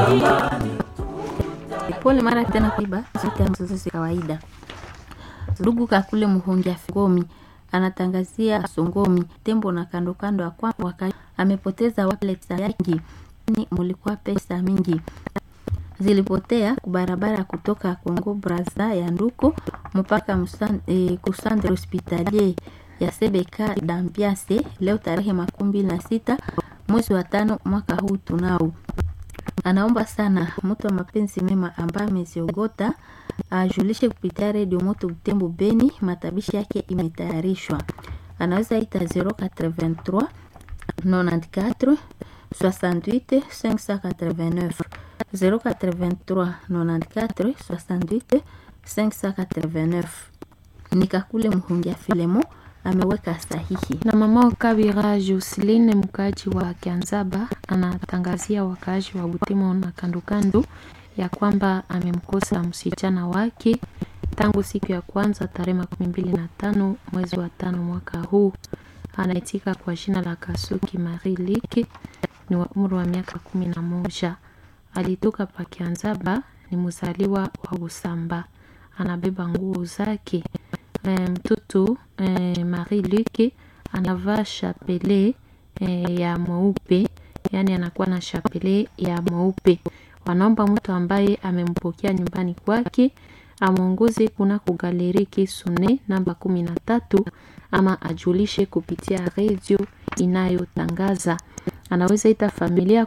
Pole mara tena kuiba zote ambazo si kawaida. Ndugu Kakule Muhongia Ngomi anatangazia Songomi tembo na kando kando ya kwamba waka amepoteza wallet yake, ni mulikuwa pesa mingi zilipotea kubarabara kutoka Kongo Braza ya Nduko mpaka musan, e, kusandre hospitalier ya Sebeka Dampiase leo tarehe makumi mbili na sita mwezi wa tano mwaka huu tunao. Anaomba sana mtu wa mapenzi mema ambaye ameziogota ajulishe kupitia redio Moto Butembo Beni, matabishi yake imetayarishwa. Anaweza ita 083 94 68 589 083 94 68 589. Nikakule Mhungia Filemo ameweka sahihi. Na mama Kabira Joseline mkaaji wa Kianzaba anatangazia wakaaji wa Butemo na kandokando ya kwamba amemkosa msichana wake tangu siku ya kwanza tarehe makumi mbili na tano mwezi wa tano mwaka huu. Anaitika kwa jina la Kasuki Marie Liki, ni wa umri wa miaka kumi na moja. Alitoka pa Kianzaba, ni mzaliwa wa Usamba, anabeba nguo zake. Mtoto e, Marie Luke anavaa chapele e, ya mweupe, yani anakuwa na chapele ya mweupe. Wanaomba mtu ambaye amempokea nyumbani kwake amwongoze kuna kugaleri Kisune namba kumi na tatu ama ajulishe kupitia redio inayotangaza. Anaweza ita familia